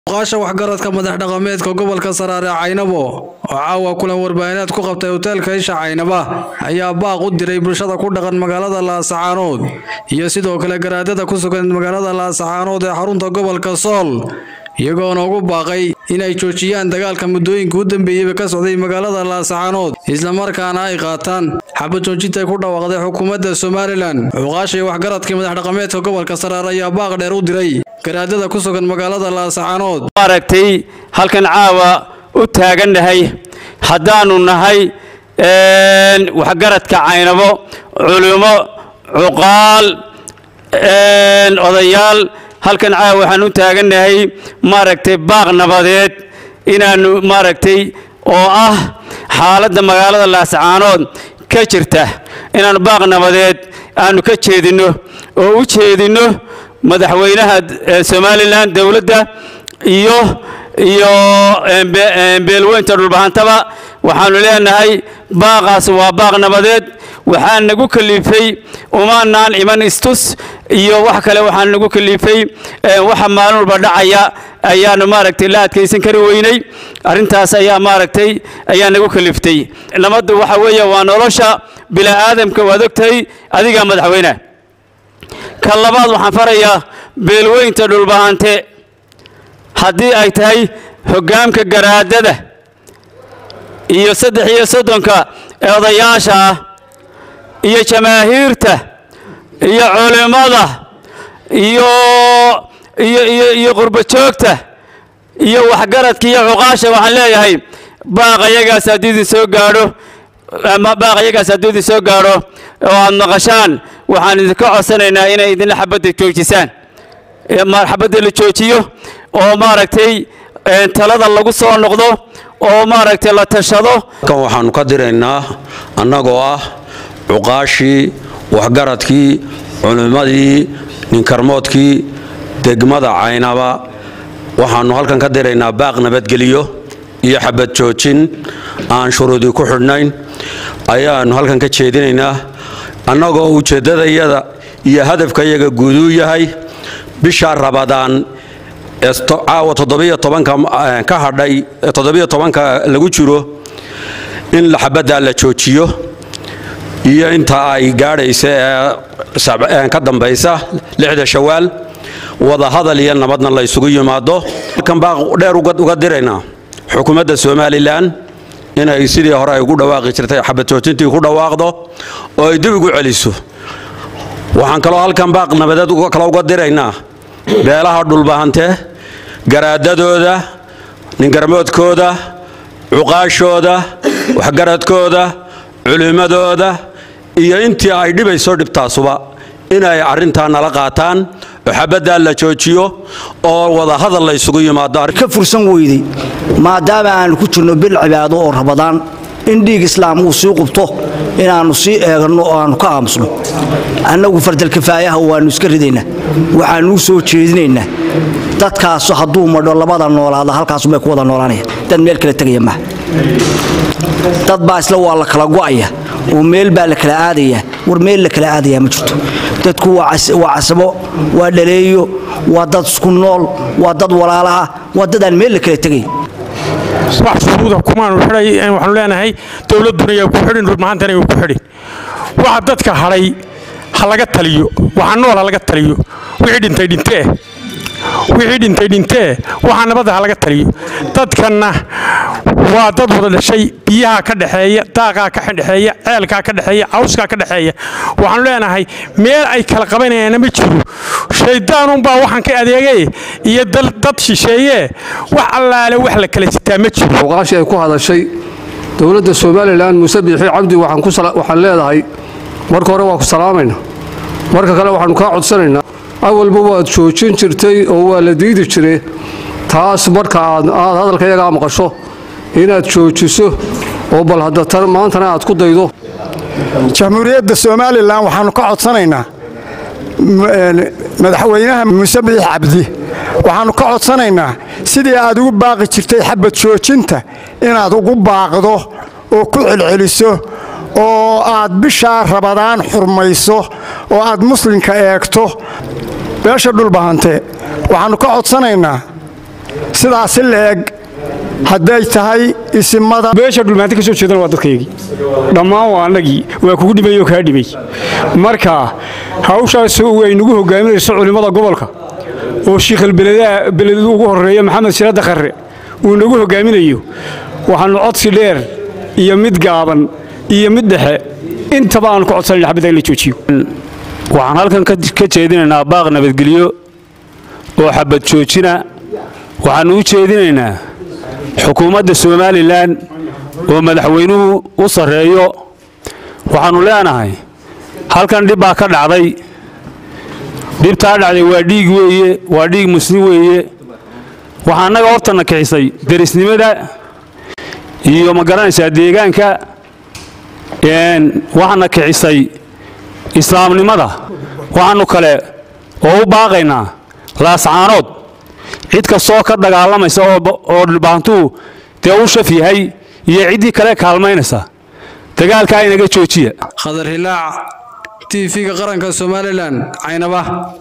oqaasha waxgaradka madax dhaqameedka gobolka saraare caynabo oo caawa kulan warbaahineed ku qabtay hoteelka isha caynaba ayaa baaq u diray bulshada ku dhaqan magaalada laasacaanood iyo sidoo kale garaadada ku sugan magaalada laasacaanood ee xarunta gobolka sool iyagoona ugu baaqay inay joojiyaan dagaalka muddooyinka u dambeeyeyba ka socday magaalada laasacaanood islamarkaana ay qaataan xabad joojintay ku dhawaaqday xukuumadda somalilan cuqaasha iyo waxgaradkii madax dhaqameedka gobolka saraare ayaa baaq dheer u diray garaadada ku sugan magaalada laasacaanood maaragtay halkan caawa u taagannahay haddaannu nahay waxgaradka caynabo culimo cuqaal odayaal halkan caawa waxaan u taagannahay maaragtay baaq nabadeed inaannu maaragtay oo ah xaaladda magaalada laasacaanood ka jirta inaannu baaq nabadeed aannu ka jeedinno oo u jeedinno madaxweynaha somalilan dowladda iyo iyo beelweynta dhulbahantaba waxaannu leenahay baaqaas waa baaq nabadeed waxaa nagu kalifay umaanaan iman istus iyo wax kale waxaa nagu kalifay waxa maalin walba dhacaya ayaanu maaragtay la adkaysan kari weynay arrintaas ayaa maaragtay ayaa nagu kaliftay nabaddu waxa weeye waa nolosha bila'aadamka waad ogtahay adigaa madaxweyneha ka labaad waxaan farayaa beelweynta dhulbahante haddii ay tahay hoggaamka garaadada iyo saddex iyo soddonka ee odayaasha ah iyo jamaahiirta iyo culimmada iyo iyo iyo iyo qurbajoogta iyo waxgaradka iyo cuqaasha waxaan leeyahay baaq ayagaas haddii idin soo gaadho baaq ayagaas haddii idin soo gaadho oo aad maqashaan waxaan idinka codsanaynaa inay idinla xabadda joojisaan xabadda la joojiyo oo maaragtay talada lagu soo noqdo oo maaragtay la tashado kan waxaannu ka diraynaa annagoo ah cuqaashii waxgaradkii culimmadii ninkarmoodkii degmada caynaba waxaannu halkan ka diraynaa baaq nabadgeliyo iyo xabad joojin aan shuruudii ku xidhnayn ayaannu halkan ka jeedinaynaa annagoo ujeeddadayada iyo hadafkayaga guuduu yahay bisha rabadaan caawa toddobiyo tobanka ka hadhay toddobiyo tobanka lagu jiro in xabaddaa la joojiyo iyo inta ay gaadhaysa ee ka dambaysa lixda shawaal wadahadal iyo nabadna la ysugu yimaado halkan baa dheer uga diraynaa xukuumadda somalilan inay sidii hore ay ugu dhawaaqi jirtay xabad joojintii ku dhawaaqdo oo ay dib ugu celiso waxaan kaloo halkan baaq nabadeed kale uga diraynaa beelaha dhulbahante garaadadooda ningarmoodkooda cuqaashooda waxgaradkooda culimmadooda iyo intii ay dhibayso dhibtaasuba inay arrintaa nala qaataan oo xabaddaa la joojiyo oo wadahadal la ysugu yimaado ka fursan weyday maadaama aanu ku jirno bil cibaado oo rabadaan in dhiig islaam uu sii qubto inaannu sii eeganno oo aannu ka aamusno annagu fardalkifaayaha waannu iska ridaynaa waxaannu u soo jeedinaynaa dadkaasu hadduu madho labada noolaada halkaasubay ku wada noolaanaya dad meel kala tegaya maha dad baa isla waa la kala go'aya oo meel baa la kala aadaya war meel la kala aadaya ma jirto dadku waa casabo waa dhaleeyo waa dad isku nool waa dad walaalaha waa dad aan meel la kala tegay wax shuruuda kumaanu xidhay waxaanu leenahay dowladduna yaa ku xidhin dhulmahantana yaa ku xidhin waxa dadka hadhay ha laga taliyo waxa nool ha laga taliyo wixii dhintay dhintee wixii dhintay dhintee waxaa nabadda ha laga taliyo dadkanna waa dad wada dhashay biyaha ka dhexeeya daaqaa ka dhexeeya ceelkaa ka dhexeeya cawskaa ka dhexeeya waxaanu leenahay meel ay kala qabanayaana ma jiro shayddaanunbaa waxaan ka adeegay iyo dad shisheeyee wax allaale wax la kala sitaa ma jiro oqaashii ay ku hadashay dowladda somalilan muuse biixi cabdi waxaan leedahay marka hore waa ku salaamayna marka kale waxaannu kaa codsanaynaa awalba waad joojin jirtay oo waa la diidi jire taas marka aad hadalka iyagaa maqasho inaad joojiso oo bal hadda maantana aad ku daydo jamhuuriyadda somalilan waxaannu ka codsanaynaa madaxweynaha muuse biix cabdi waxaannu ka codsanaynaa sidii aad ugu baaqi jirtay xabad joojinta inaad ugu baaqdo oo ku celceliso oo aad bishaa rabadaan xurmayso oo aad muslimka eegto beesha dhulbahante waxaannu ka codsanaynaa sidaasi la-eg hadday tahay isimada beesha dhulmaanta ka soo jeedana waa dadkaygii dhammaan waa annagii waa kugu dhimay oo kaa dhimay marka hawshaas way nagu hogaaminayso culimmada gobolka oo shiikhalbeledaa beled ugu horreeya maxamed shirada kharre uu nagu hogaaminayo waxaannu codsi dheer iyo mid gaaban iyo mid dhexe intaba aanu ka codsanayna xabadda in la joojiyo waxaan halkan ka jeedinaynaa baaq nabadgelyo oo xabad joojina waxaannu u jeedinaynaa xukuumadda somalilan oo madaxweynuhu u sarreeyo waxaannu leenahay halkan dhib baa ka dhacday dhibtaa dhacday waa dhiig weeye waa dhiig muslim weeye waxaa annaga hortana kicisay derisnimada iyo ma garanaysaa deegaanka waxaana kicisay islaamnimada waxaannu kale oo u baaqaynaa laascaanood cid kastoo ka dagaalamaysa oo dhulbaantuhu dee u shaf yahay iyo ciddii kale kaalmaynaysa dagaalkaa inaga joojiya khadar hilaac t v-ga qaranka somalilan caynaba